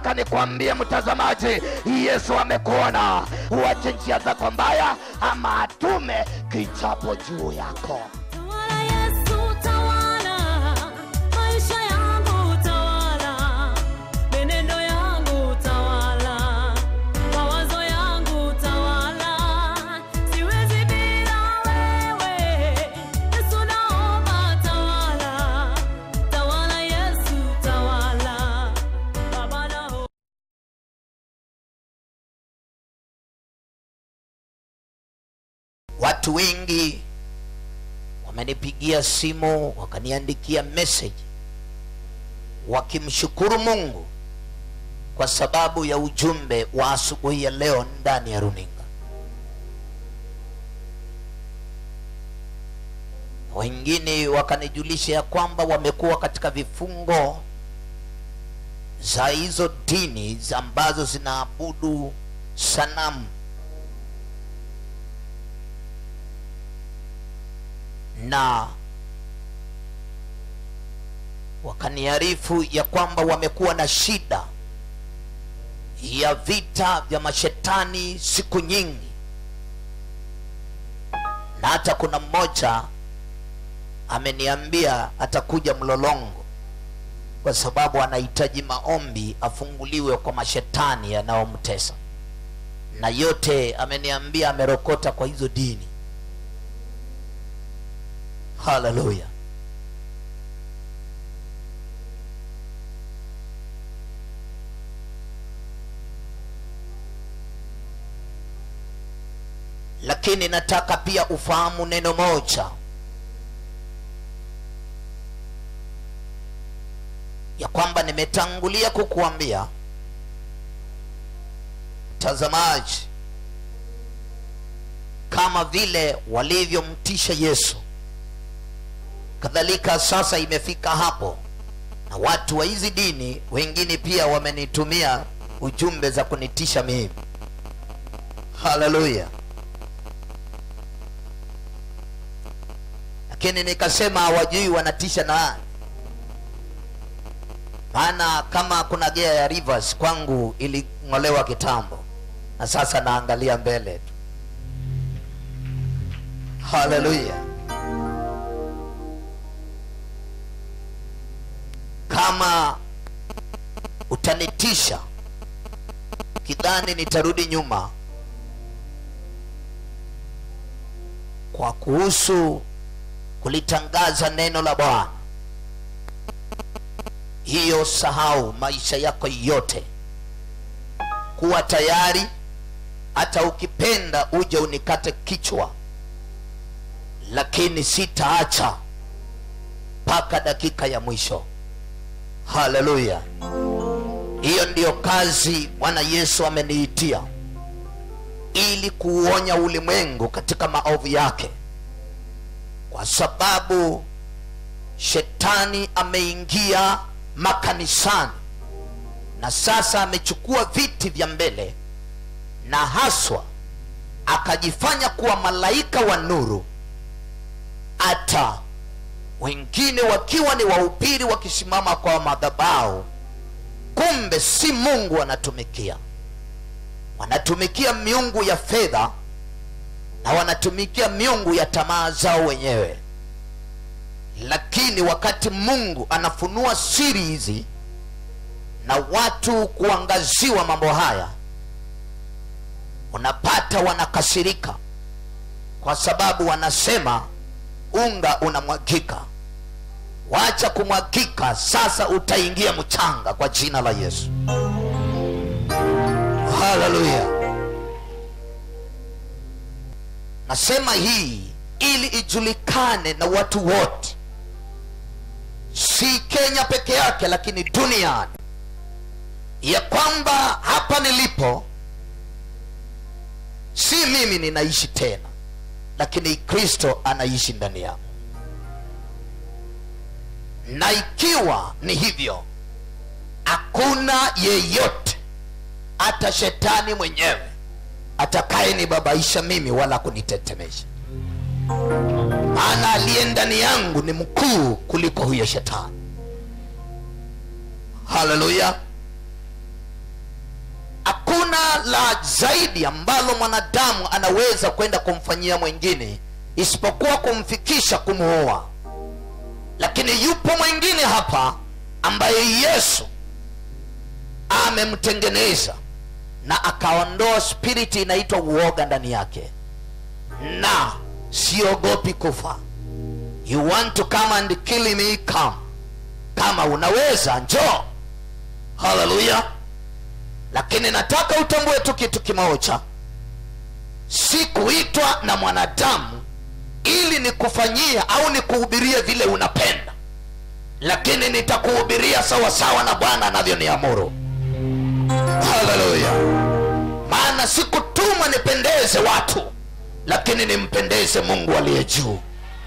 nataka nikwambie mtazamaji, Yesu amekuona. Uache njia zako mbaya, ama atume kichapo juu yako. Tawala Yesu, tawala maisha yangu, tawala menendo yangu, tawala mawazo yangu, tawala siwezi bila wewe. Yesu naomba, tawala tawala Yesu, tawala Baba naomba Watu wengi wamenipigia simu wakaniandikia message wakimshukuru Mungu kwa sababu ya ujumbe wa asubuhi ya leo ndani ya runinga. Wengine wakanijulisha ya kwamba wamekuwa katika vifungo za hizo dini ambazo zinaabudu sanamu na wakaniarifu ya kwamba wamekuwa na shida ya vita vya mashetani siku nyingi, na hata kuna mmoja ameniambia atakuja Mlolongo kwa sababu anahitaji maombi afunguliwe kwa mashetani yanayomtesa, na yote ameniambia amerokota kwa hizo dini. Haleluya! Lakini nataka pia ufahamu neno moja, ya kwamba nimetangulia kukuambia mtazamaji, kama vile walivyomtisha Yesu kadhalika sasa imefika hapo na watu wa hizi dini wengine pia wamenitumia ujumbe za kunitisha mimi haleluya lakini nikasema hawajui wanatisha nani maana kama kuna gea ya rivers kwangu iling'olewa kitambo na sasa naangalia mbele tu haleluya kama utanitisha kidhani nitarudi nyuma kwa kuhusu kulitangaza neno la bwana hiyo sahau maisha yako yote kuwa tayari hata ukipenda uje unikate kichwa lakini sitaacha mpaka dakika ya mwisho haleluya hiyo ndiyo kazi bwana yesu ameniitia ili kuuonya ulimwengu katika maovu yake kwa sababu shetani ameingia makanisani na sasa amechukua viti vya mbele na haswa akajifanya kuwa malaika wa nuru hata wengine wakiwa ni wahubiri wakisimama kwa madhabahu kumbe si mungu wanatumikia wanatumikia miungu ya fedha na wanatumikia miungu ya tamaa zao wenyewe lakini wakati mungu anafunua siri hizi na watu kuangaziwa mambo haya unapata wanakasirika kwa sababu wanasema unga unamwagika wacha kumwagika sasa utaingia mchanga kwa jina la yesu haleluya nasema hii ili ijulikane na watu wote si kenya peke yake lakini duniani ya kwamba hapa nilipo si mimi ninaishi tena lakini kristo anaishi ndani yangu na ikiwa ni hivyo hakuna yeyote hata shetani mwenyewe atakayenibabaisha mimi wala kunitetemesha maana aliye ndani yangu ni mkuu kuliko huyo shetani haleluya hakuna la zaidi ambalo mwanadamu anaweza kwenda kumfanyia mwingine isipokuwa kumfikisha kumuoa lakini yupo mwingine hapa ambaye yesu amemtengeneza na akaondoa spiriti inaitwa uoga ndani yake na siogopi kufa you want to come and kill me come kama unaweza njoo haleluya lakini nataka utambue tu kitu kimoja si kuitwa na mwanadamu ili nikufanyia au nikuhubirie vile unapenda lakini nitakuhubiria sawa sawa na bwana anavyoniamuru haleluya maana sikutumwa nipendeze watu lakini nimpendeze mungu aliye juu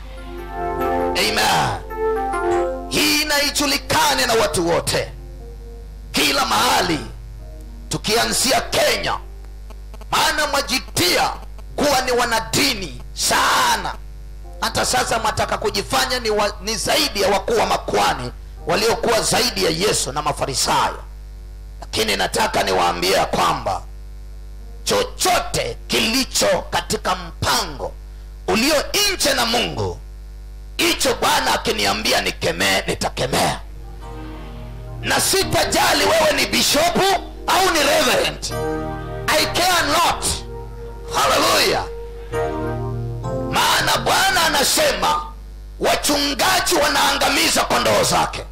amen hii inaijulikane na watu wote kila mahali tukianzia kenya maana mwajitia kuwa ni wanadini sana hata sasa mwataka kujifanya ni, wa, ni zaidi ya wakuu wa makwani waliokuwa zaidi ya yesu na mafarisayo lakini nataka niwaambie ya kwamba chochote kilicho katika mpango ulio nje na mungu hicho bwana akiniambia nikemee nitakemea na sitajali wewe ni bishopu au ni reverend i care not haleluya maana bwana anasema wachungaji wanaangamiza kondoo zake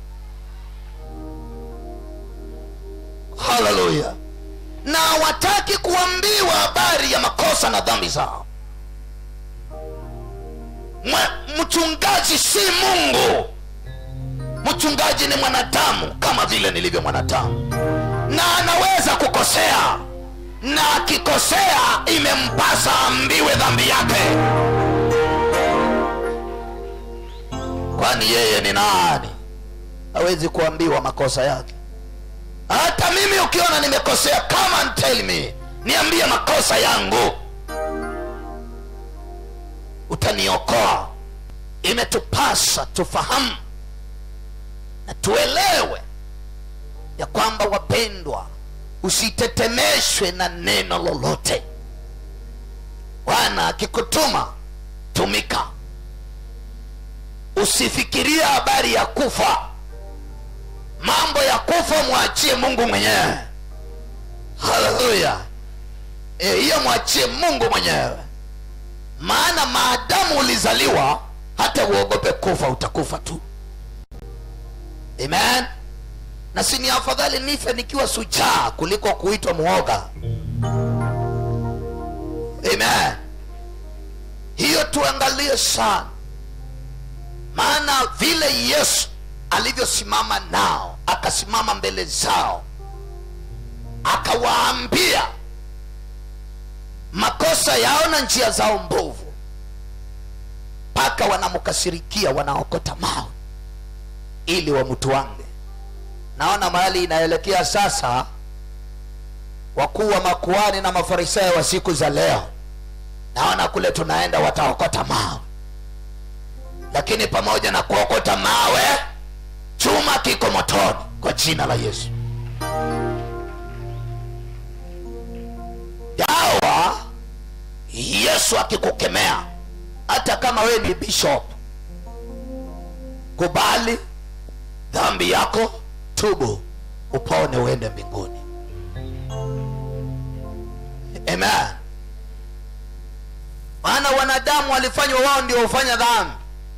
haleluya na hawataki kuambiwa habari ya makosa na dhambi zao Mwe- mchungaji si mungu mchungaji ni mwanadamu kama vile nilivyo mwanadamu na anaweza kukosea na akikosea imempasa ambiwe dhambi yake kwani yeye ni nani hawezi kuambiwa makosa yake hata mimi ukiona nimekosea come and tell me niambie makosa yangu utaniokoa imetupasa tufahamu na tuelewe ya kwamba wapendwa usitetemeshwe na neno lolote bwana akikutuma tumika usifikirie habari ya kufa mambo ya kufa mwachie mungu mwenyewe haleluya Eh, hiyo mwachie mungu mwenyewe maana maadamu ulizaliwa hata uogope kufa utakufa tu amen na si ni afadhali nife nikiwa sujaa kuliko kuitwa mwoga amen hiyo tuangalie sana maana vile yesu alivyosimama nao akasimama mbele zao akawaambia makosa yao na njia zao mbovu mpaka wanamkasirikia wanaokota mawe ili wamtwange naona mahali inaelekea sasa wakuu wa makuani na mafarisayo wa siku za leo naona kule tunaenda wataokota mawe lakini pamoja na kuokota mawe chuma kiko motoni kwa jina la yesu dawa yesu akikukemea hata kama wewe ni bishop kubali dhambi yako tubu upone uende mbinguni amen maana wanadamu walifanywa wao ndio hufanya dhambi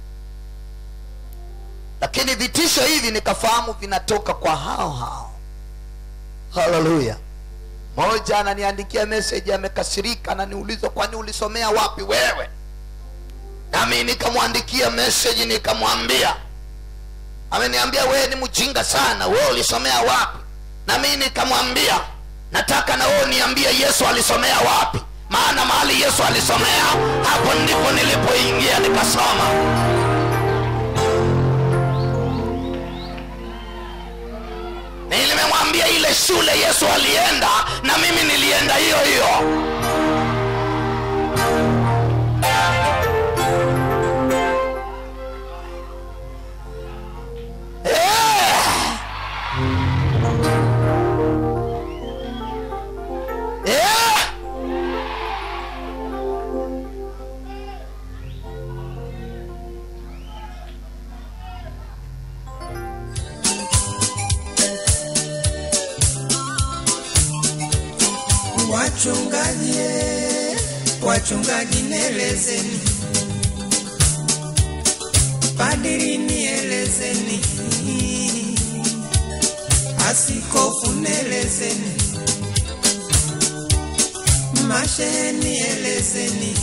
lakini vitisho hivi nikafahamu vinatoka kwa hao hao haleluya moja ananiandikia message amekasirika ananiuliza kwani ulisomea wapi wewe nami nikamwandikia message nikamwambia ameniambia wewe ni mjinga sana wewe ulisomea wapi na mimi nikamwambia nataka na wewe niambie yesu alisomea wapi maana mahali yesu alisomea hapo ndipo nilipoingia nikasoma nilimemwambia ile shule yesu alienda na mimi nilienda hiyo hiyo Eh! Wachungaji, eh, wachungaji nielezeni, padiri nielezeni, askofu nielezeni, mashehe nielezeni,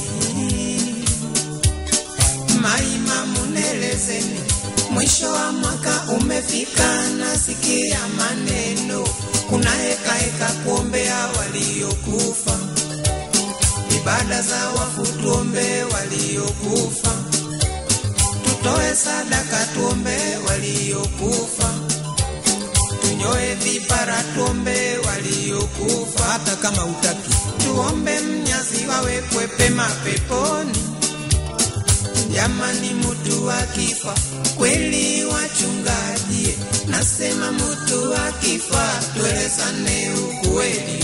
maimamu nielezeni. Mwisho wa mwaka umefika, nasikia maneno, kuna heka heka kuombea waliokufa, ibada za wafu tuombe waliokufa, tutoe sadaka tuombe waliokufa, tunyoe vipara tuombe waliokufa, hata kama utaki, tuombe mnyazi wawekwe pema peponi. Jamani, mutu akifa kweli, wachungaji, nasema mutu akifa, tuelezane ukweli.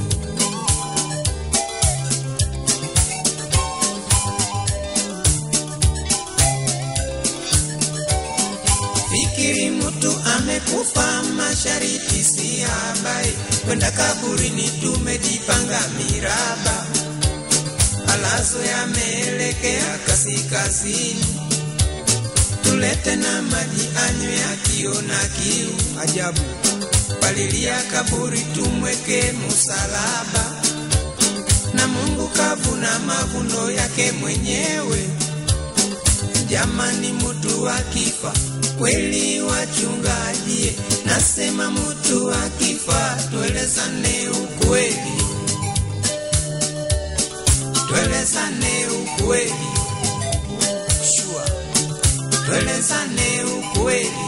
Fikiri mutu amekufa, mashariti si habari, kwenda kaburini tumejipanga miraba malazo yameelekea kaskazini, tulete na maji anywe akiona kiu. Ajabu, palilia kaburi tumweke musalaba, na Mungu kavuna mavuno yake mwenyewe. Jamani, mutu akifa kweli, wachungaji, nasema mutu akifa, tuelezane ukweli tuelezane ukweli, shua, tuelezane ukweli.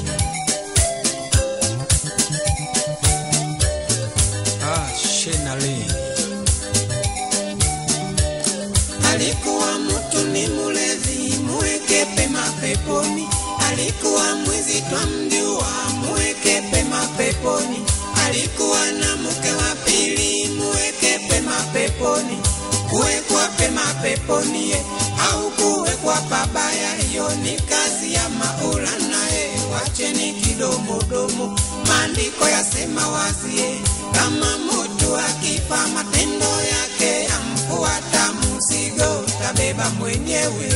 Ah, shenale alikuwa mtu ni mulevi, muweke pema peponi. Alikuwa mwizi twamjua, muweke pema peponi. Alikuwa na mke wa pili, muweke pema peponi kuwekwa pema peponi ye, au kuwekwa pabaya, hiyo ni kazi ya Maulana ye. Wacheni kidomodomo, maandiko yasema wazi ye, kama mtu akifa matendo yake yamfuata, mzigo tabeba mwenyewe.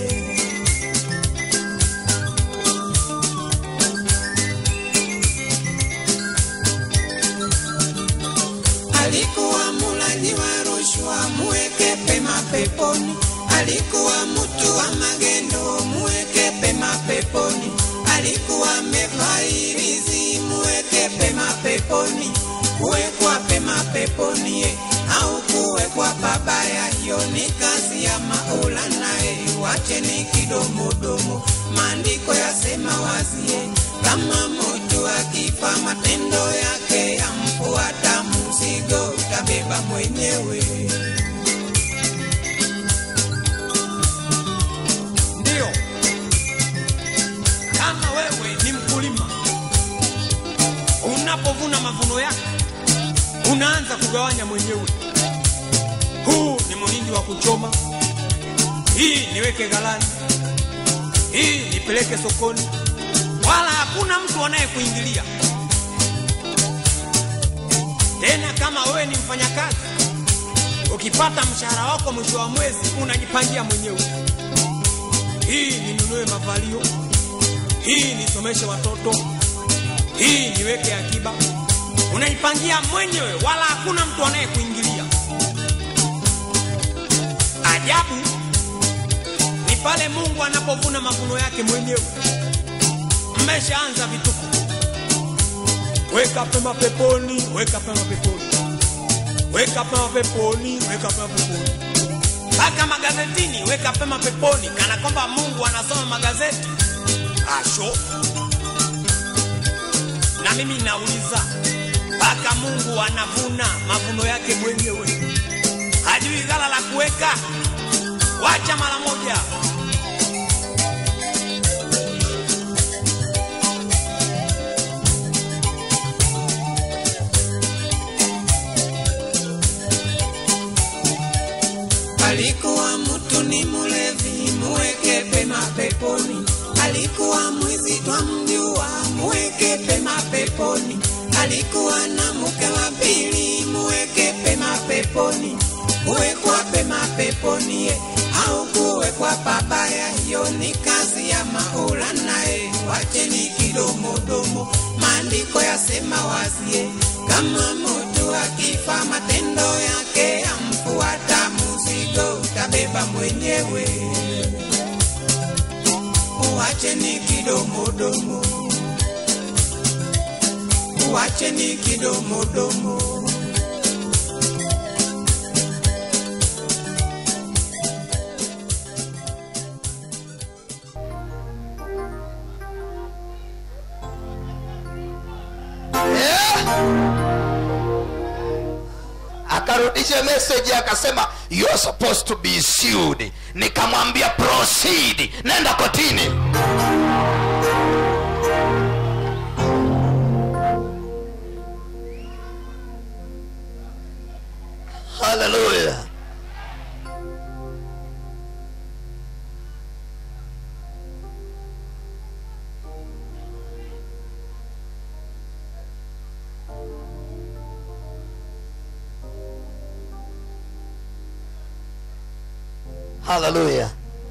alikuwa mulaji wa rushwa, muweke pema peponi. Alikuwa mtu wa magendo, muweke pema peponi. Alikuwa mefairizi, muweke pema peponi. Kuwekwa pema peponi ye, au kuwekwa pabaya, hiyo ni kazi ya Maulana ye. Wacheni kidomodomo, maandiko yasema wazi ye, kama mtu akifa matendo yake yamfuata, mzigo utabeba mwenyewe. Ndio, kama wewe ni mkulima, unapovuna mavuno yako unaanza kugawanya mwenyewe. Huu ni muhindi wa kuchoma, hii niweke ghalani, hii nipeleke sokoni, wala hakuna mtu anayekuingilia tena. Kama wewe ni mfanyakazi, ukipata mshahara wako mwisho wa mwezi unajipangia mwenyewe, hii ninunue mavalio, hii nisomeshe watoto, hii niweke akiba, unaipangia mwenyewe, wala hakuna mtu anayekuingilia. Ajabu ni pale Mungu anapovuna mavuno yake mwenyewe. Mmeshaanza vituko, weka pema peponi, weka pema peponi, weka pema peponi, weka pema peponi, mpaka magazetini, weka pema peponi, kana kwamba Mungu anasoma magazeti. Asho, na mimi nauliza, mpaka Mungu anavuna mavuno yake mwenyewe, hajui ghala la kuweka? Wacha mara moja. Alikuwa mtu ni mulevi, muweke pema peponi. Alikuwa mwizi twamjua, muweke pema peponi. Alikuwa na mke wa pili, muweke pema peponi. maandiko yasema wazie kama mtu akifa matendo yake yamfuata mzigo utabeba mwenyewe uacheni kidomodomo uacheni kidomodomo Eh? akarudisha message akasema you are supposed to be sued nikamwambia proceed nenda kotini haleluya haleluya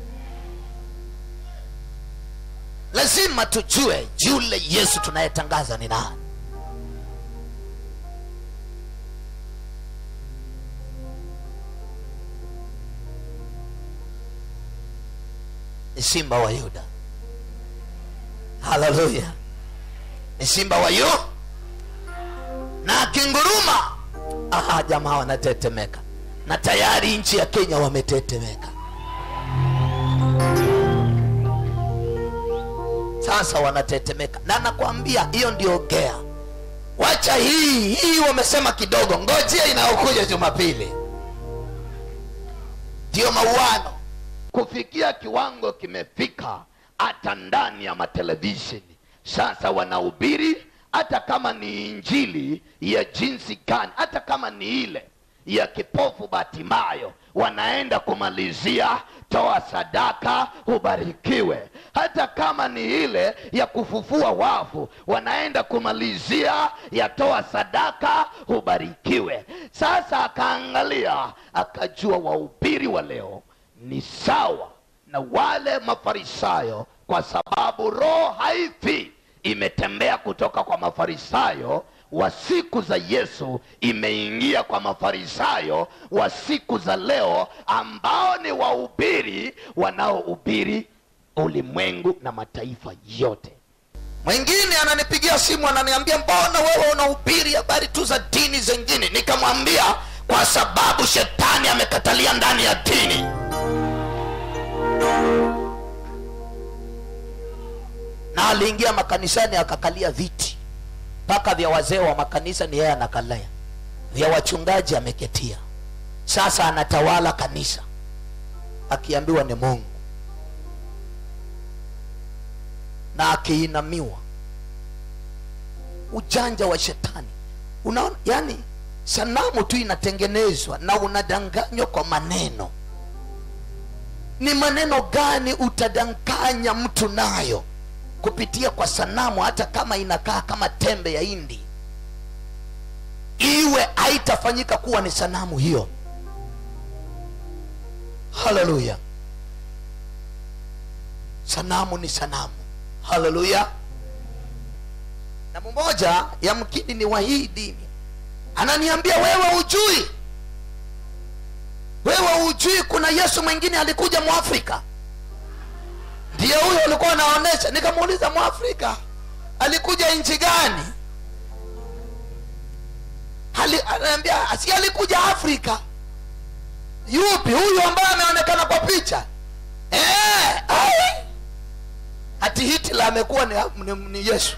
lazima tujue yule yesu tunayetangaza ni nani ni simba wa yuda haleluya ni simba wa yu na akinguruma aha jamaa wanatetemeka na tayari nchi ya kenya wametetemeka sasa wanatetemeka na nakwambia hiyo ndio gea wacha hii hii wamesema kidogo ngojea inayokuja jumapili ndio mauano kufikia kiwango kimefika hata ndani ya matelevisheni sasa wanahubiri hata kama ni injili ya jinsi gani hata kama ni ile ya kipofu batimayo wanaenda kumalizia toa sadaka ubarikiwe hata kama ni ile ya kufufua wafu wanaenda kumalizia ya toa sadaka ubarikiwe sasa akaangalia akajua wahubiri wa leo ni sawa na wale mafarisayo kwa sababu roho haifi imetembea kutoka kwa mafarisayo wa siku za yesu imeingia kwa mafarisayo wa siku za leo ambao ni wahubiri wanaohubiri ulimwengu na mataifa yote mwingine ananipigia simu ananiambia mbona wewe unahubiri habari tu za dini zingine nikamwambia kwa sababu shetani amekatalia ndani ya dini na aliingia makanisani akakalia viti mpaka vya wazee wa makanisa ni yeye anakalia vya wachungaji ameketia sasa anatawala kanisa akiambiwa ni mungu na akiinamiwa ujanja wa shetani unaona yani sanamu tu inatengenezwa na unadanganywa kwa maneno ni maneno gani utadanganya mtu nayo kupitia kwa sanamu hata kama inakaa kama tembe ya hindi iwe haitafanyika kuwa ni sanamu hiyo haleluya sanamu ni sanamu haleluya na mmoja yamkini ni wa hii dini ananiambia wewe ujui wewe ujui kuna yesu mwingine alikuja mwafrika ndiyo huyo ulikuwa anaonyesha nikamuuliza mwafrika alikuja nchi gani Ali, anaambia si alikuja afrika yupi huyu ambaye ameonekana kwa picha eh, ai. hati hitler amekuwa ni, ni, ni yesu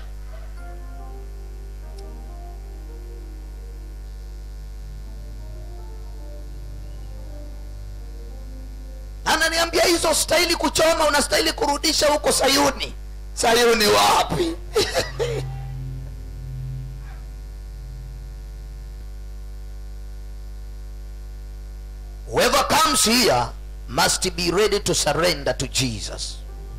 ananiambia hizo stahili kuchoma unastahili kurudisha huko sayuni sayuni wapi whoever comes here must be ready to surrender to jesus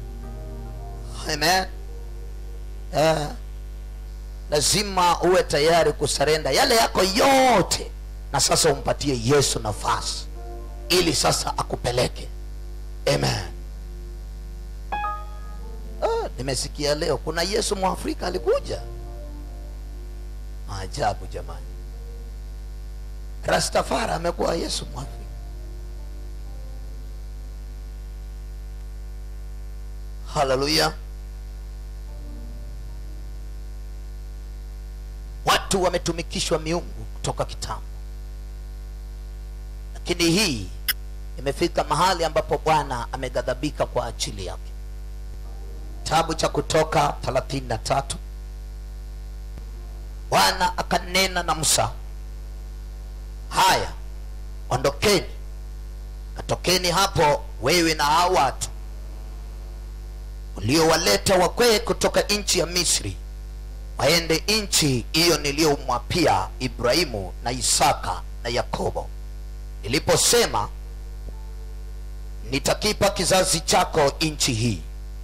amen eh, lazima uwe tayari kusarenda yale yako yote na sasa umpatie yesu nafasi ili sasa akupeleke amen ah, nimesikia leo kuna yesu mwafrika alikuja maajabu jamani rastafari amekuwa yesu mwafrika haleluya watu wametumikishwa miungu kutoka kitambo lakini hii imefika mahali ambapo bwana ameghadhabika kwa ajili yake kitabu cha kutoka 33 bwana akanena na musa haya ondokeni katokeni hapo wewe na hao watu uliowaleta wakwee kutoka nchi ya misri waende nchi hiyo niliyomwapia ibrahimu na isaka na yakobo niliposema nitakipa kizazi chako nchi hii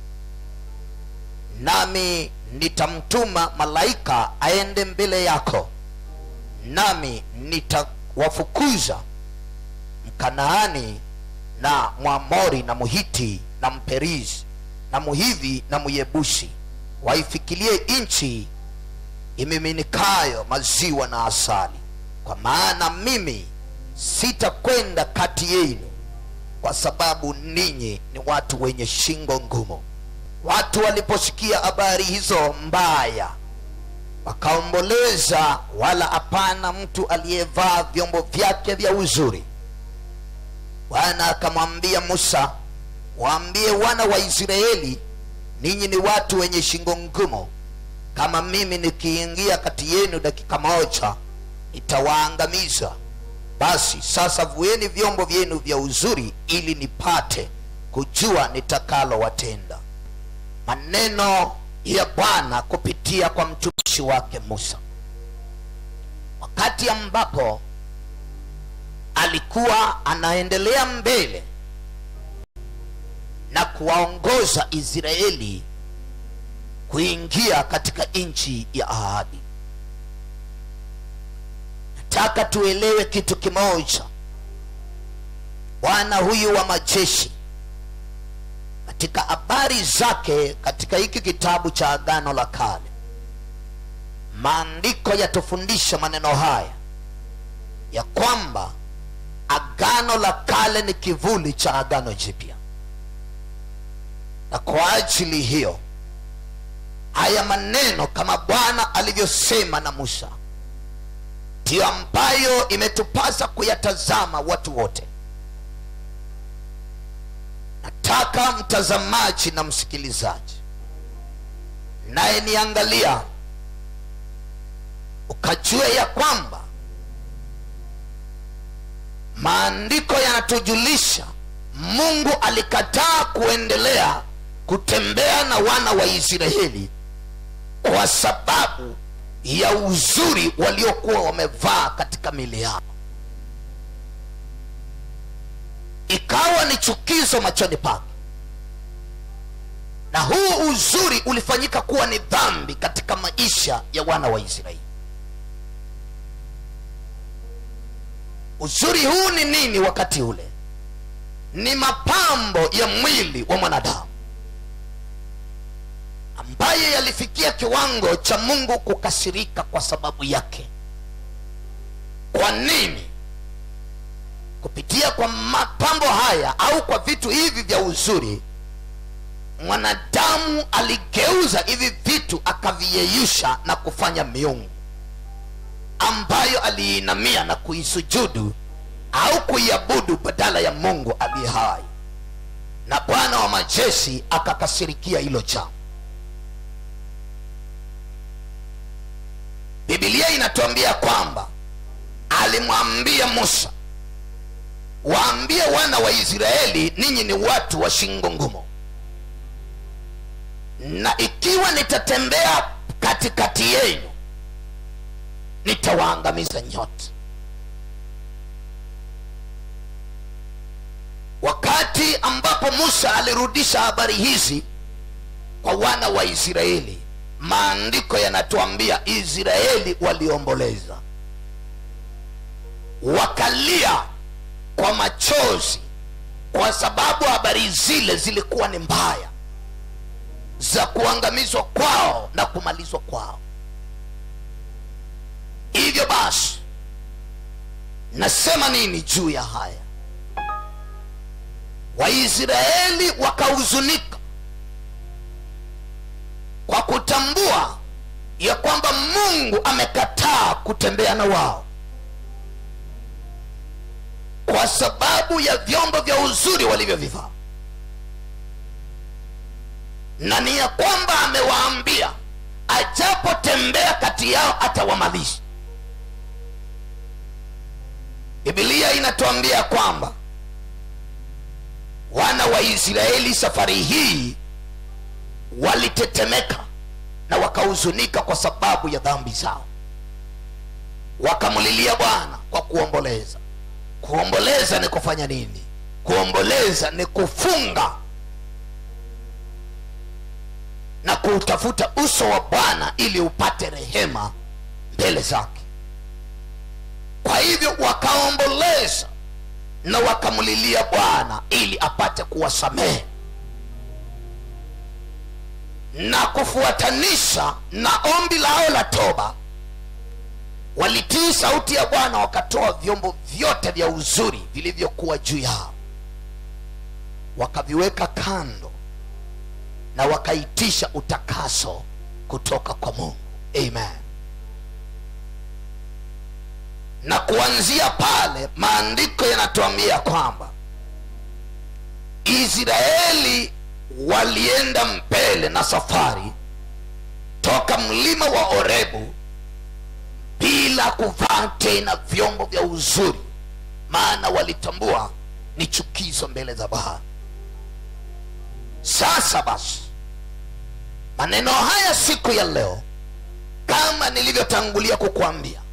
nami nitamtuma malaika aende mbele yako nami nitawafukuza mkanaani na mwamori na muhiti na mperizi na muhivi na muyebusi waifikilie nchi imiminikayo maziwa na asali kwa maana mimi sitakwenda kati yenu kwa sababu ninyi ni watu wenye shingo ngumu watu waliposikia habari hizo mbaya wakaomboleza wala hapana mtu aliyevaa vyombo vyake vya uzuri bwana akamwambia musa waambie wana wa israeli ninyi ni watu wenye shingo ngumu kama mimi nikiingia kati yenu dakika moja nitawaangamiza basi sasa vueni vyombo vyenu vya uzuri ili nipate kujua nitakalowatenda maneno ya bwana kupitia kwa mtumishi wake musa wakati ambapo alikuwa anaendelea mbele na kuwaongoza israeli kuingia katika nchi ya ahadi nataka tuelewe kitu kimoja bwana huyu wa majeshi katika habari zake katika hiki kitabu cha agano la kale maandiko yatufundisha maneno haya ya kwamba agano la kale ni kivuli cha agano jipya na kwa ajili hiyo haya maneno kama bwana alivyosema na musa ndiyo ambayo imetupasa kuyatazama watu wote nataka mtazamaji na msikilizaji naye niangalia ukajua ya kwamba maandiko yanatujulisha mungu alikataa kuendelea kutembea na wana wa israeli kwa sababu ya uzuri waliokuwa wamevaa katika mili yao ikawa ni chukizo machoni pake na huu uzuri ulifanyika kuwa ni dhambi katika maisha ya wana wa israeli uzuri huu ni nini wakati ule ni mapambo ya mwili wa mwanadamu ambaye yalifikia kiwango cha mungu kukasirika kwa sababu yake kwa nini kupitia kwa mapambo haya au kwa vitu hivi vya uzuri mwanadamu aligeuza hivi vitu akaviyeyusha na kufanya miungu ambayo aliinamia na kuisujudu au kuiabudu badala ya mungu aliye hai na bwana wa majeshi akakasirikia hilo jambo bibilia inatuambia kwamba alimwambia musa waambie wana wa israeli ninyi ni watu wa shingo ngumu na ikiwa nitatembea katikati yenu nitawaangamiza nyote wakati ambapo musa alirudisha habari hizi kwa wana wa israeli maandiko yanatuambia israeli waliomboleza wakalia kwa machozi kwa sababu habari zile zilikuwa ni mbaya za kuangamizwa kwao na kumalizwa kwao basi nasema nini juu ya haya waisraeli wakahuzunika kwa kutambua ya kwamba mungu amekataa kutembea na wao kwa sababu ya vyombo vya uzuri walivyovivaa na ni ya kwamba amewaambia ajapotembea kati yao atawamalisha bibilia inatuambia kwamba wana wa israeli safari hii walitetemeka na wakahuzunika kwa sababu ya dhambi zao wakamlilia bwana kwa kuomboleza kuomboleza ni kufanya nini kuomboleza ni kufunga na kuutafuta uso wa bwana ili upate rehema mbele zake kwa hivyo wakaomboleza na wakamlilia bwana ili apate kuwasamehe na kufuatanisha na ombi lao la toba walitii sauti ya bwana wakatoa vyombo vyote vya uzuri vilivyokuwa juu yao wakaviweka kando na wakaitisha utakaso kutoka kwa mungu amen na kuanzia pale maandiko yanatuambia kwamba israeli walienda mbele na safari toka mlima wa orebu bila kuvaa tena vyombo vya uzuri maana walitambua ni chukizo mbele za bahari sasa basi maneno haya siku ya leo kama nilivyotangulia kukuambia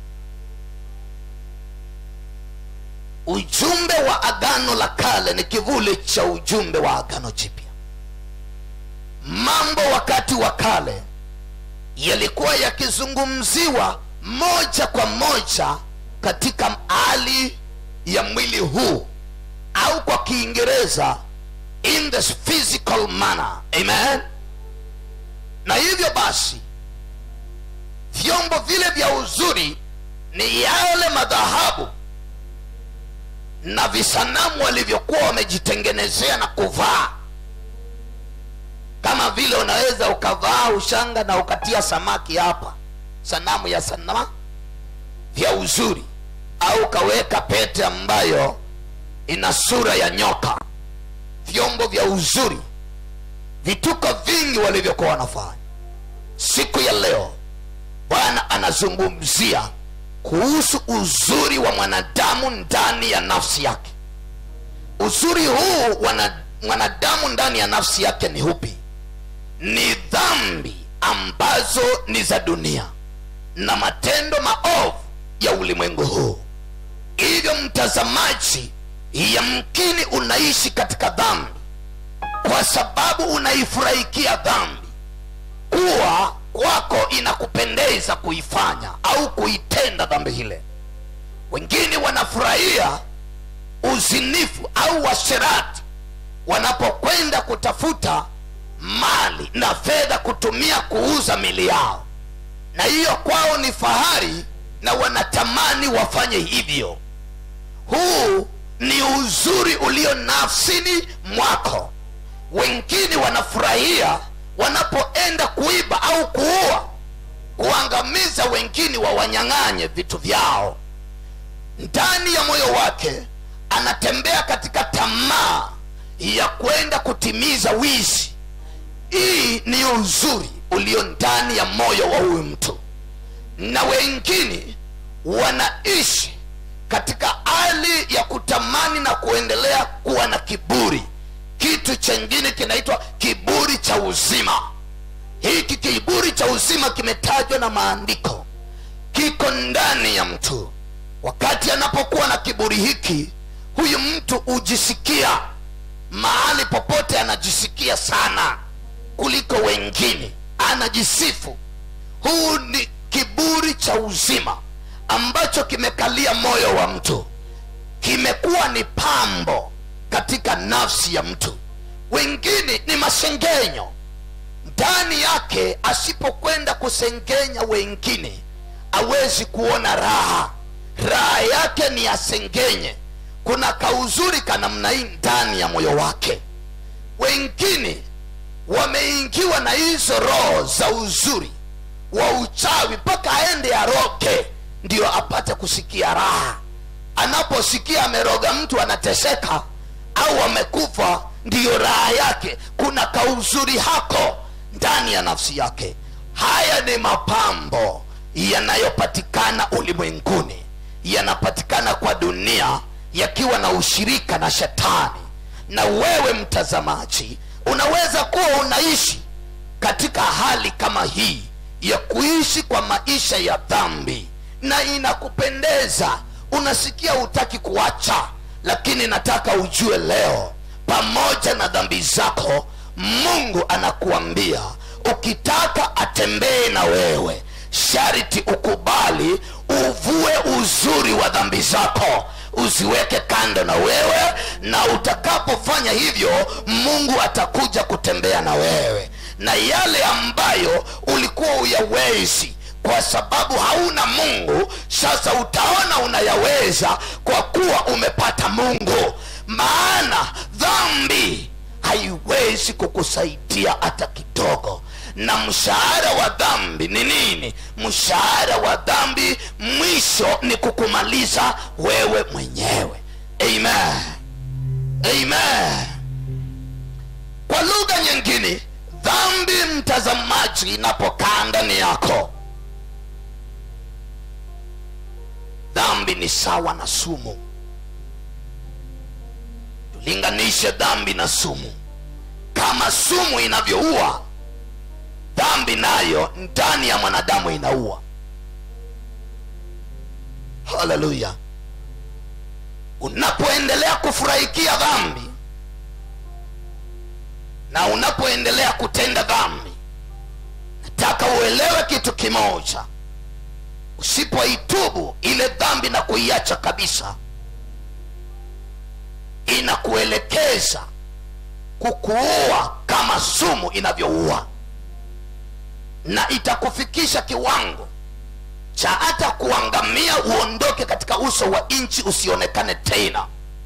ujumbe wa agano la kale ni kivuli cha ujumbe wa agano jipya mambo wakati wa kale yalikuwa yakizungumziwa moja kwa moja katika hali ya mwili huu au kwa kiingereza in the physical manner amen na hivyo basi vyombo vile vya uzuri ni yale madhahabu na visanamu walivyokuwa wamejitengenezea na kuvaa kama vile unaweza ukavaa ushanga na ukatia samaki hapa sanamu ya sanama vya uzuri au ukaweka pete ambayo ina sura ya nyoka vyombo vya uzuri vituko vingi walivyokuwa wanafanya siku ya leo bwana anazungumzia kuhusu uzuri wa mwanadamu ndani ya nafsi yake uzuri huu wana, mwanadamu ndani ya nafsi yake ni hupi ni dhambi ambazo ni za dunia na matendo maovu ya ulimwengu huu hivyo mtazamaji yamkini unaishi katika dhambi kwa sababu unaifurahikia dhambi kuwa kwako inakupendeza kuifanya au kuitenda dhambi hile wengine wanafurahia uzinifu au washerati wanapokwenda kutafuta mali na fedha kutumia kuuza mili yao na hiyo kwao ni fahari na wanatamani wafanye hivyo huu ni uzuri ulio nafsini mwako wengine wanafurahia wanapoenda kuiba au kuua kuangamiza wengine wawanyang'anye vitu vyao ndani ya moyo wake anatembea katika tamaa ya kwenda kutimiza wizi hii ni uzuri ulio ndani ya moyo wa huyu mtu na wengine wanaishi katika hali ya kutamani na kuendelea kuwa na kiburi kitu chengine kinaitwa kiburi cha uzima hiki kiburi cha uzima kimetajwa na maandiko kiko ndani ya mtu wakati anapokuwa na kiburi hiki huyu mtu hujisikia mahali popote anajisikia sana kuliko wengine anajisifu huu ni kiburi cha uzima ambacho kimekalia moyo wa mtu kimekuwa ni pambo katika nafsi ya mtu wengine ni masengenyo ndani yake asipokwenda kusengenya wengine awezi kuona raha raha yake ni asengenye kuna kauzuri ka namna hii ndani ya moyo wake wengine wameingiwa na hizo roho za uzuri wa uchawi mpaka aende aroge ndio apate kusikia raha anaposikia ameroga mtu anateseka au amekufa ndiyo raha yake kuna kauzuri hako ndani ya nafsi yake haya ni mapambo yanayopatikana ulimwenguni yanapatikana kwa dunia yakiwa na ushirika na shetani na wewe mtazamaji unaweza kuwa unaishi katika hali kama hii ya kuishi kwa maisha ya dhambi na inakupendeza unasikia hutaki kuacha lakini nataka ujue leo pamoja na dhambi zako mungu anakuambia ukitaka atembee na wewe sharti ukubali uvue uzuri wa dhambi zako uziweke kando na wewe na utakapofanya hivyo mungu atakuja kutembea na wewe na yale ambayo ulikuwa uyawezi kwa sababu hauna mungu sasa utaona unayaweza kwa kuwa umepata mungu maana dhambi haiwezi kukusaidia hata kidogo na mshahara wa dhambi ni nini mshahara wa dhambi mwisho ni kukumaliza wewe mwenyewe amen amen kwa lugha nyingine dhambi mtazamaji inapokaa ndani yako dhambi ni sawa na sumu tulinganishe dhambi na sumu kama sumu inavyoua dhambi nayo ndani ya mwanadamu inaua haleluya unapoendelea kufurahikia dhambi na unapoendelea kutenda dhambi nataka uelewe kitu kimoja usipoitubu ile dhambi na kuiacha kabisa inakuelekeza kukuua kama sumu inavyoua na itakufikisha kiwango cha hata kuangamia uondoke katika uso wa nchi usionekane tena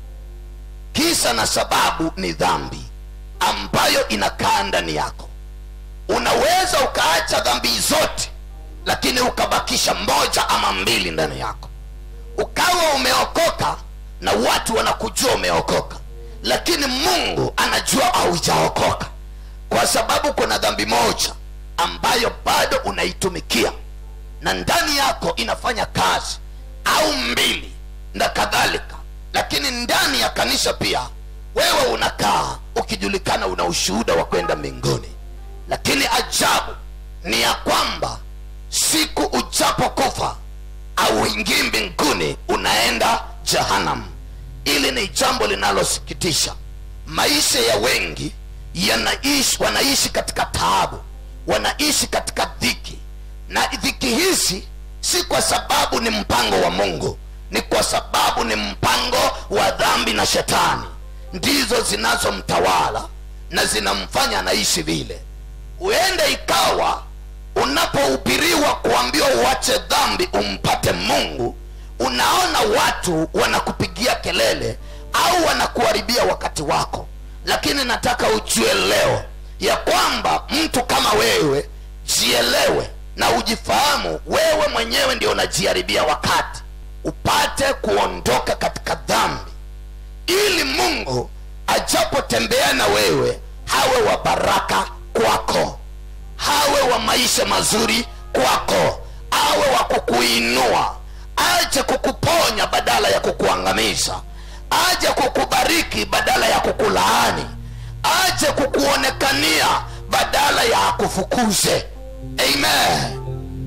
kisa na sababu ni dhambi ambayo inakaa ndani yako unaweza ukaacha dhambi zote lakini ukabakisha moja ama mbili ndani yako ukawa umeokoka na watu wanakujua umeokoka lakini mungu anajua haujaokoka kwa sababu kuna dhambi moja ambayo bado unaitumikia na ndani yako inafanya kazi au mbili na kadhalika lakini ndani ya kanisa pia wewe unakaa ukijulikana una ushuhuda wa kwenda mbinguni lakini ajabu ni ya kwamba siku ujapokufa auingii mbinguni unaenda jehanamu ili ni jambo linalosikitisha maisha ya wengi yanaishi wanaishi katika taabu wanaishi katika dhiki na dhiki hizi si kwa sababu ni mpango wa mungu ni kwa sababu ni mpango wa dhambi na shetani ndizo zinazomtawala na zinamfanya anaishi vile huenda ikawa unapohubiriwa kuambiwa uache dhambi umpate mungu unaona watu wanakupigia kelele au wanakuharibia wakati wako lakini nataka ujue leo ya kwamba mtu kama wewe jielewe na ujifahamu wewe mwenyewe ndio unajiharibia wakati upate kuondoka katika dhambi ili mungu ajapotembea na wewe hawe wa baraka kwako hawe wa maisha mazuri kwako awe wa kukuinua aje kukuponya badala ya kukuangamiza aje kukubariki badala ya kukulaani aje kukuonekania badala ya akufukuze amen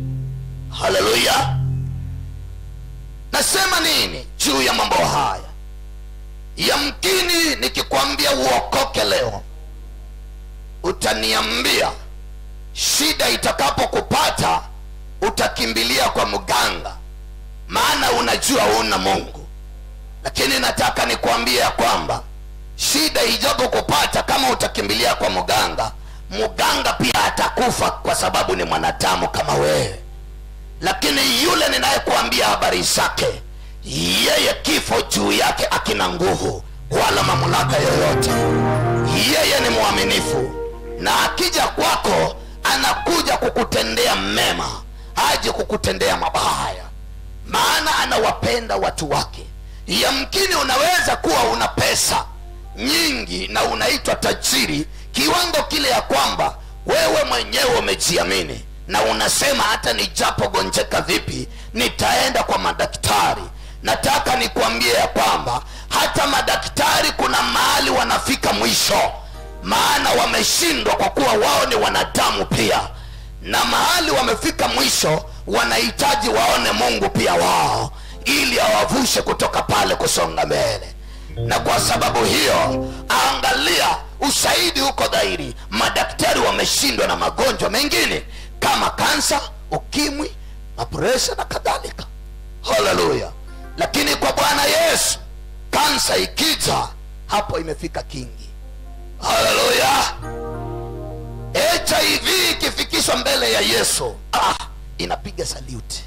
haleluya nasema nini juu ya mambo haya yamkini nikikwambia uokoke leo utaniambia shida itakapokupata utakimbilia kwa mganga maana unajua una mungu lakini nataka nikwambie ya kwamba shida ijapokupata kama utakimbilia kwa mganga mganga pia atakufa kwa sababu ni mwanadamu kama wewe lakini yule ninayekuambia habari zake yeye kifo juu yake akina nguvu wala mamlaka yoyote yeye ni mwaminifu na akija kwako anakuja kukutendea mema aje kukutendea mabaya maana anawapenda watu wake yamkini unaweza kuwa una pesa nyingi na unaitwa tajiri kiwango kile ya kwamba wewe mwenyewe umejiamini na unasema hata nijapogonjeka vipi nitaenda kwa madaktari nataka nikwambie ya kwamba hata madaktari kuna mahali wanafika mwisho maana wameshindwa kwa kuwa wao ni wanadamu pia na mahali wamefika mwisho wanahitaji waone mungu pia wao ili awavushe kutoka pale kusonga mbele na kwa sababu hiyo angalia ushahidi huko dhahiri madaktari wameshindwa na magonjwa mengine kama kansa ukimwi mapresha na kadhalika haleluya lakini kwa bwana yesu kansa ikija hapo imefika kingi haleluya hiv ikifikishwa mbele ya yesu ah, inapiga saluti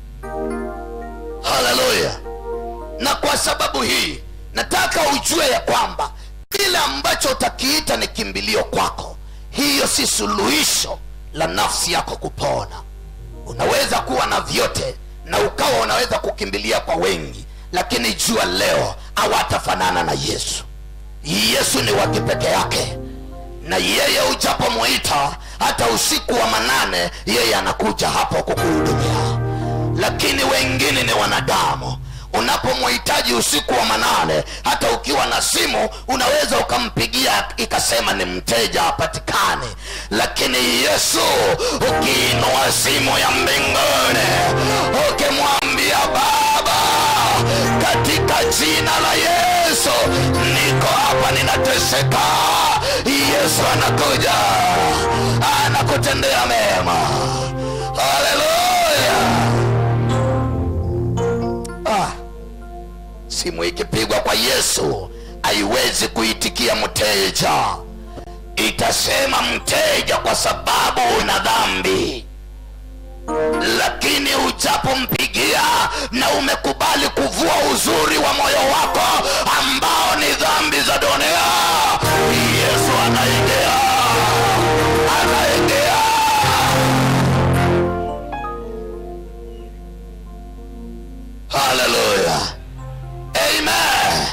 haleluya na kwa sababu hii nataka ujue ya kwamba kile ambacho utakiita ni kimbilio kwako hiyo si suluhisho la nafsi yako kupona unaweza kuwa na vyote na ukawa unaweza kukimbilia kwa wengi lakini jua leo hawatafanana na yesu yesu ni wa kipeke yake na yeye ujapomwita hata usiku wa manane yeye anakuja hapo kukuhudumia lakini wengine ni wanadamu unapomhitaji usiku wa manane hata ukiwa na simu unaweza ukampigia ikasema ni mteja hapatikani lakini yesu ukiinua simu ya mbinguni ukimwambia baba katika jina la yesu niko hapa ninateseka yesu anakuja anakutendea mema haleluya ah, simu ikipigwa kwa yesu haiwezi kuitikia mteja itasema mteja kwa sababu una dhambi lakini ujapompigia na umekubali kuvua uzuri wa moyo wako ambao ni dhambi za dunia yesu anaingia anaingia haleluya amen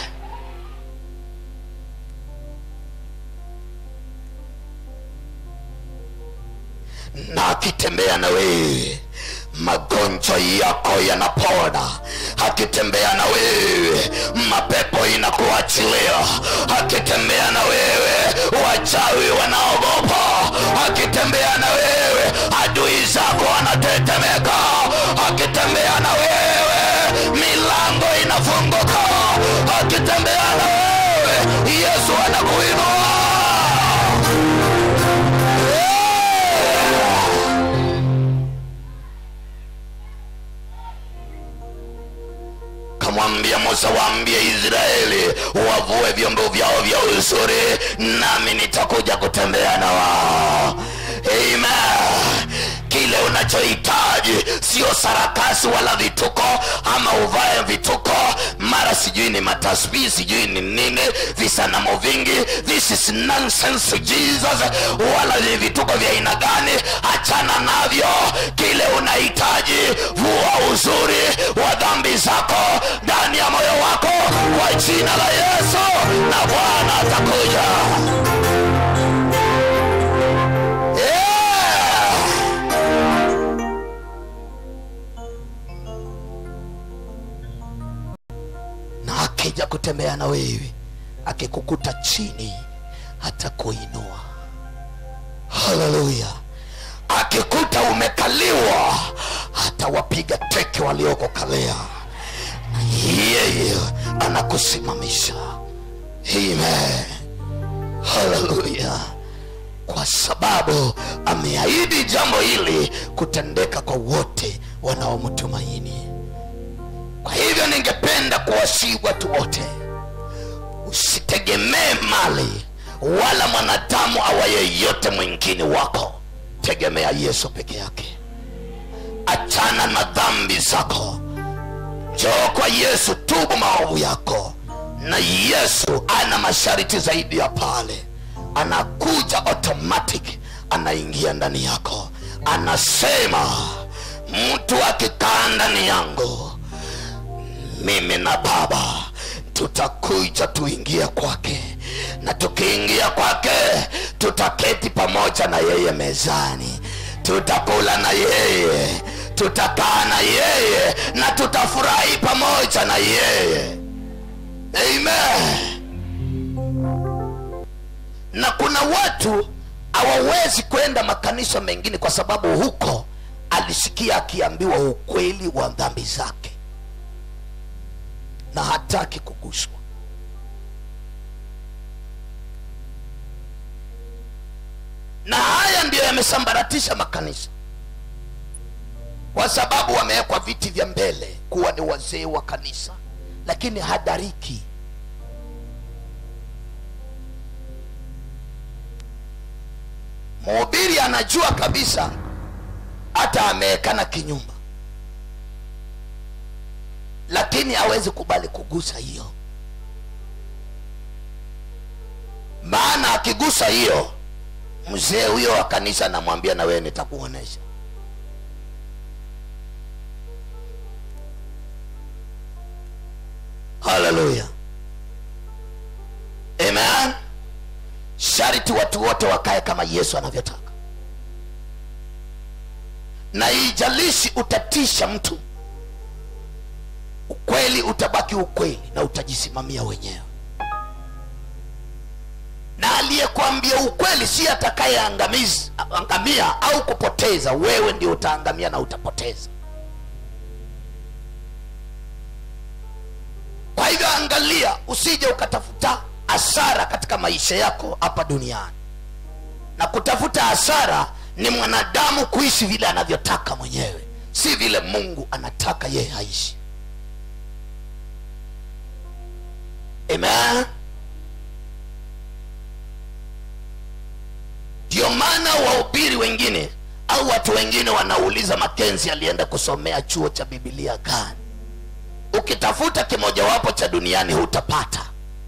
na akitembea na wewe magonjwa yako yanapona akitembea na wewe mapepo inakuachilia akitembea na wewe wachawi wanaogopa akitembea na wewe adui zako wanatetemeka akitembea na wewe milango inafunguka akitembea na wewe yesu anakuinua kamwambia musa waambie israeli wavue vyombo vyao vya uzuri nami nitakuja kutembea na wao amen kile unachohitaji sio sarakasi wala vituko ama uvae vituko mara sijui ni matasbii sijui ni nini visanamo vingi this is nonsense to jesus wala ni vituko vya aina gani achana navyo kile unahitaji vua uzuri wa dhambi zako ndani ya moyo wako kwa jina la yesu na bwana atakuja yeah. na akija kutembea na wewe akikukuta chini hata kuinua haleluya akikuta umekaliwa hata wapiga teke waliokokalea na yeye anakusimamisha amen haleluya kwa sababu ameahidi jambo hili kutendeka kwa wote wanaomtumaini kwa hivyo ningependa kuwasii watu wote usitegemee mali wala mwanadamu awa yeyote mwingine wako tegemea yesu peke yake achana na dhambi zako njoo kwa yesu tubu maovu yako na yesu ana masharti zaidi ya pale anakuja automatic anaingia ndani yako anasema mtu akikaa ndani yangu mimi na baba tutakuja tuingie kwake na tukiingia kwake tutaketi pamoja na yeye mezani tutakula na yeye tutakaa na yeye na tutafurahi pamoja na yeye amen na kuna watu hawawezi kwenda makanisa mengine kwa sababu huko alisikia akiambiwa ukweli wa dhambi zake na hataki kuguswa na haya ndiyo yamesambaratisha makanisa kwa sababu wamewekwa viti vya mbele kuwa ni wazee wa kanisa lakini hadariki mhubiri anajua kabisa hata ameekana kinyumba lakini hawezi kubali kugusa hiyo maana akigusa hiyo mzee huyo wa kanisa anamwambia na wewe nitakuonesha haleluya amen sharti watu wote wakae kama yesu anavyotaka na ijalishi utatisha mtu ukweli utabaki ukweli na utajisimamia wenyewe na aliyekwambia ukweli si atakayeangamia au kupoteza wewe ndio utaangamia na utapoteza kwa hivyo angalia usije ukatafuta hasara katika maisha yako hapa duniani na kutafuta hasara ni mwanadamu kuishi vile anavyotaka mwenyewe si vile mungu anataka yeye aishi amen ndio maana wahubiri wengine au watu wengine wanauliza makenzi alienda kusomea chuo cha bibilia gani ukitafuta kimojawapo cha duniani hutapata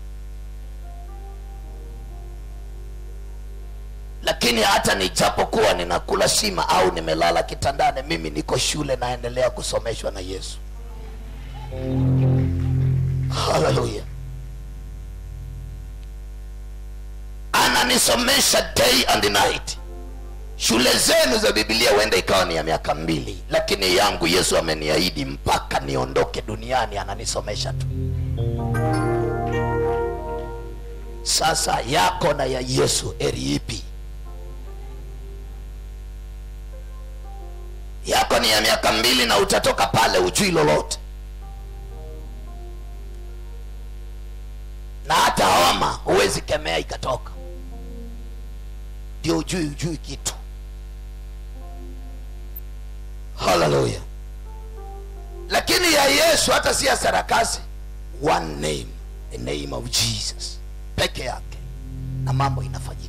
lakini hata nijapokuwa ninakula shima au nimelala kitandani mimi niko shule naendelea kusomeshwa na yesu haleluya ananisomesha day and night shule zenu za bibilia huenda ikawa ni ya miaka mbili lakini yangu yesu ameniahidi mpaka niondoke duniani ananisomesha tu sasa yako na ya yesu eri ipi yako ni ya miaka mbili na utatoka pale ujui lolote na hata homa huwezi kemea ikatoka ndio ujui ujui kitu haleluya lakini ya yesu hata si ya sarakasi one name the name of jesus peke yake na mambo inafanyika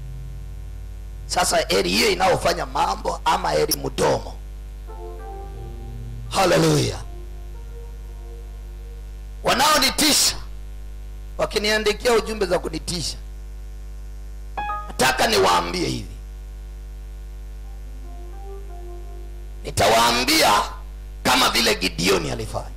sasa heri hiyo inayofanya mambo ama heri mdomo haleluya wanaonitisha wakiniandikia ujumbe za kunitisha nataka niwaambie hivi nitawaambia kama vile gideoni alifanya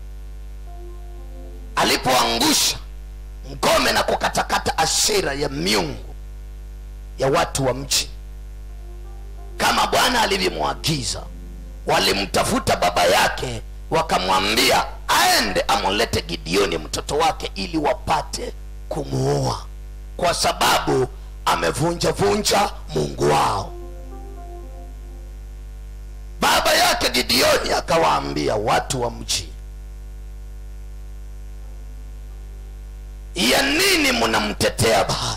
alipoangusha ngome na kukatakata ashira ya miungu ya watu wa mji kama bwana alivyomwagiza walimtafuta baba yake wakamwambia aende amulete gideoni mtoto wake ili wapate kumuua kwa sababu amevunja vunja mungu wao baba yake gideoni akawaambia watu wa mji ya nini mnamtetea bahari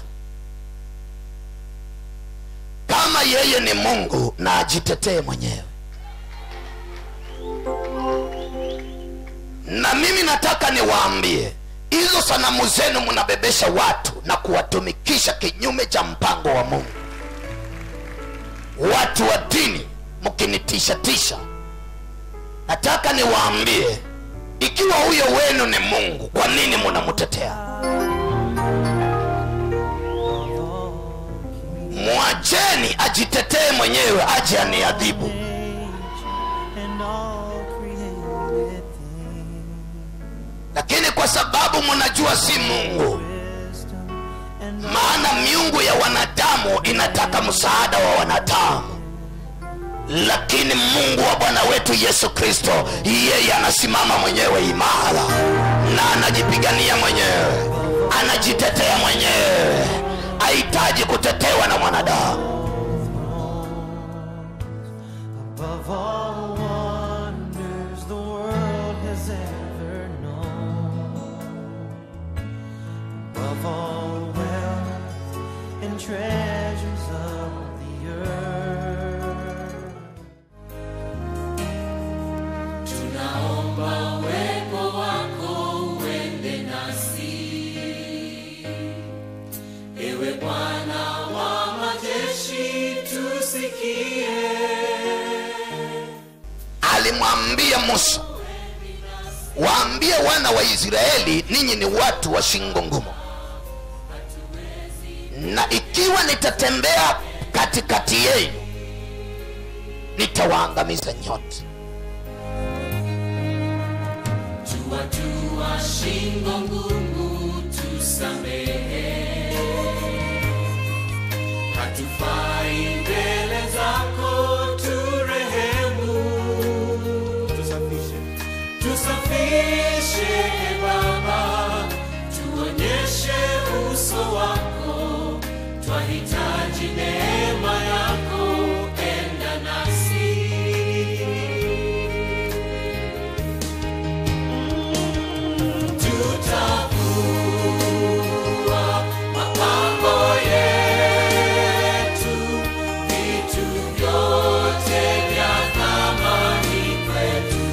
kama yeye ni mungu na ajitetee mwenyewe na mimi nataka niwaambie hizo sanamu zenu mnabebesha watu na kuwatumikisha kinyume cha mpango wa mungu watu wa dini mkinitishatisha nataka niwaambie ikiwa huyo wenu ni mungu kwa nini munamtetea mwacheni ajitetee mwenyewe aje aniadhibu and all created lakini kwa sababu mnajua si mungu wisdom and maana miungu ya wanadamu inataka msaada wa wanadamu lakini mungu wa bwana wetu yesu kristo yeye anasimama mwenyewe imara na anajipigania mwenyewe anajitetea mwenyewe hahitaji kutetewa na mwanadamu above all wonders the world has ever known, above all wealth and treasures of the earth. tunaomba uwepo wako uende nasi ewe bwana wa majeshi tusikie alimwambia musa waambie wana wa israeli ninyi ni watu wa shingo ngumu na ikiwa nitatembea katikati yenu nitawaangamiza nyote tuwatua shingo ngumu tusamehe hatufai mbele zako turehemu tusafishe e baba tuonyeshe uso wako twahitaji neema yako enda nasi tutavua mapambo yetu, vitu vyote vya thamani kwetu.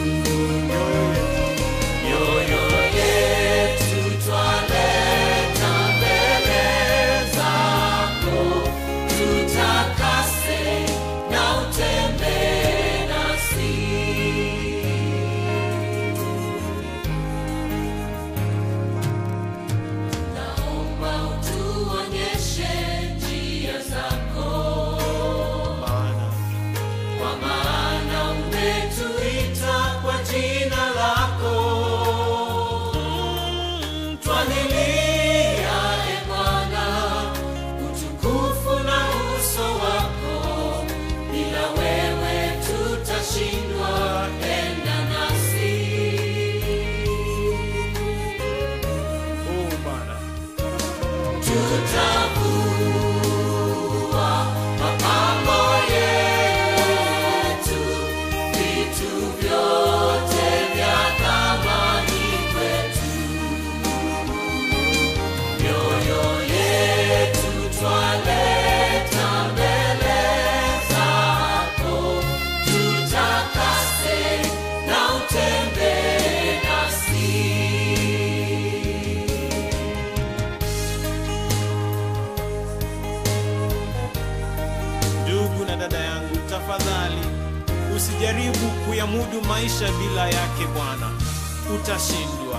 Mioyo yetu twaleta mbele zako, tutakase na utembee nasi. naomba utuonyeshe njia zako kwa maana umetuita kwa jina lako twalilia e bwana utukufu na uso wako bila wewe tutashindwa enda nasi tutavua mapambo yetu, vitu vyote vya thamani kwetu. Mioyo yetu twaleta mbele zako, tutakase na utembee nasi. ndugu na dada yangu tafadhali usijaribu kuyamudu maisha bila yake bwana utashindwa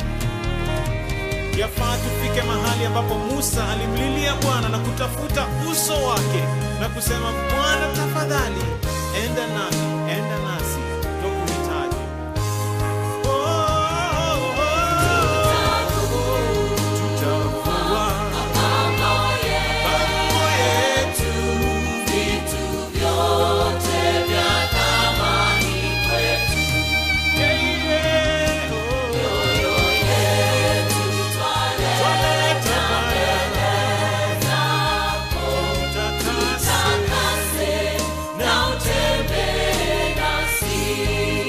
yafaa tufike mahali ambapo musa alimlilia bwana na kutafuta uso wake na kusema bwana tafadhali enda nami enda nasi twakuhitaji Oh, oh, oh, oh. Tutavua mambo yetu Vitu vyote vya thamani kwetu, Yeah, yeah, oh. mioyo yetu twaleta mbele zako, takase na utembee nasi.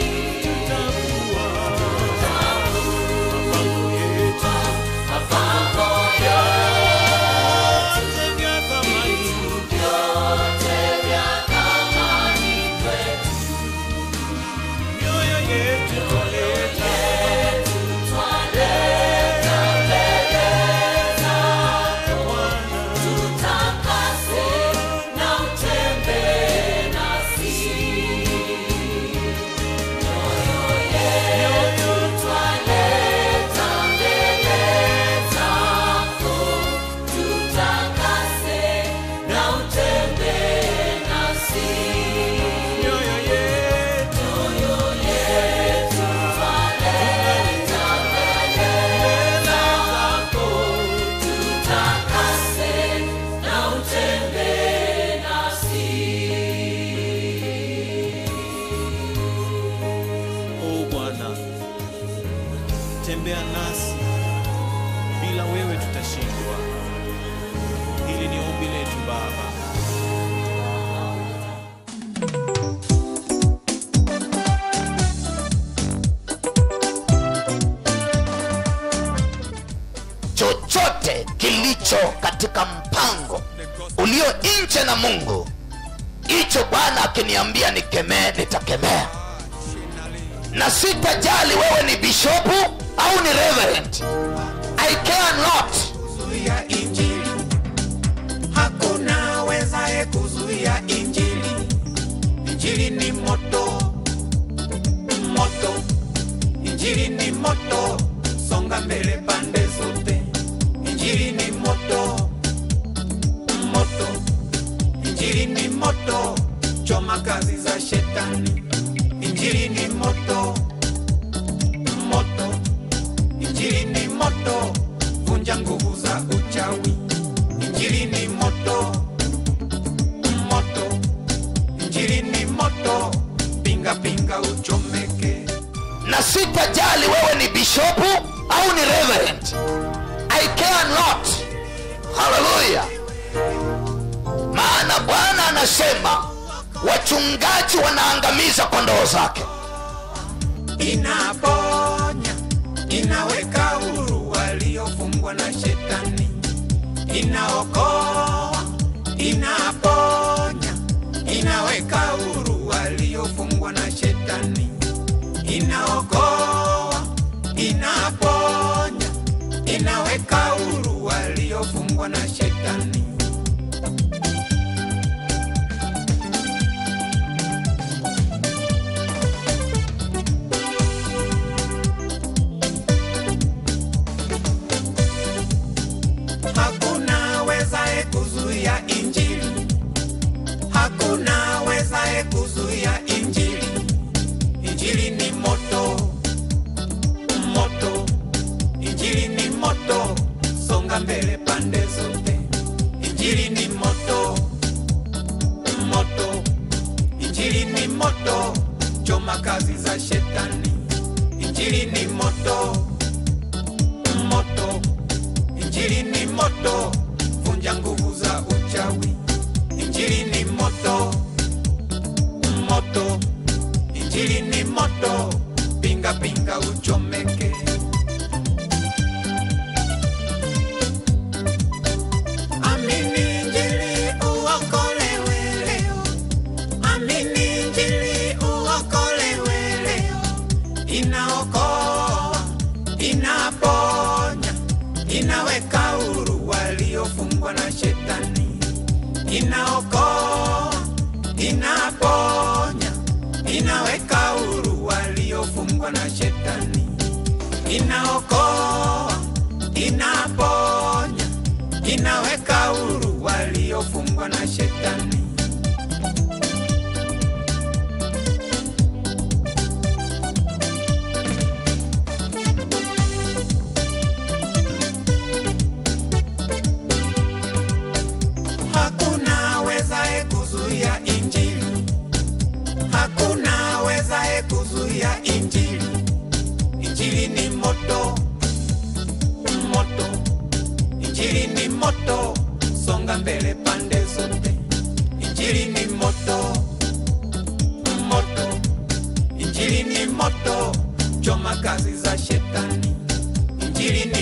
Mapambo yetu, vyote vya thamani kwetu, mioyo yetu twaleta mbele zako, tutakase na utembee nasi. tembea nasi, bila wewe tutashindwa. Hili ni ombi letu Baba. chochote kilicho katika mpango ulio nje na mungu hicho bwana akiniambia nikemee nitakemea na sitajali wewe ni bishopu au ni reverend i care not kuzuia injili hakuna wezaye kuzuia injili injili ni moto moto injili ni moto songa mbele pande zote injili ni moto moto injili ni moto choma kazi za shetani injili ni moto moto injili ni moto vunja nguvu za uchawi injili ni moto moto injili ni moto pinga pinga uchomeke na sitajali wewe ni bishopu au ni reverend i care not haleluya maana bwana anasema wachungaji wanaangamiza kondoo zake inaponya inaweka huru waliofungwa na shetani inaokoa inaponya inaweka huru waliofungwa na shetani inaokoa inaponya inaweka huru waliofungwa na shetani hakuna wezaye kuzuia injili hakuna wezaye kuzuia injili injili ni moto moto injili ni moto songa mbele pande zote injili ni moto moto injili ni moto choma kazi za shetani injili ni moto moto injili ni moto vunja nguvu za uchawi injili ni moto moto injili ni moto pinga pinga uchomeke amini injili uokolewe leo amini injili uokolewe leo inaokoa inaponya inaweka huru waliofungwa na shetani inaokoa inaponya inaweka huru waliofungwa na shetani inaokoa inaponya inaweka huru waliofungwa na shetani hakuna wezaye kuzuia injili hakuna wezaye kuzuia injili injili ni moto moto injili ni moto songa mbele pande zote injili ni moto moto injili ni moto choma kazi za shetani injili ni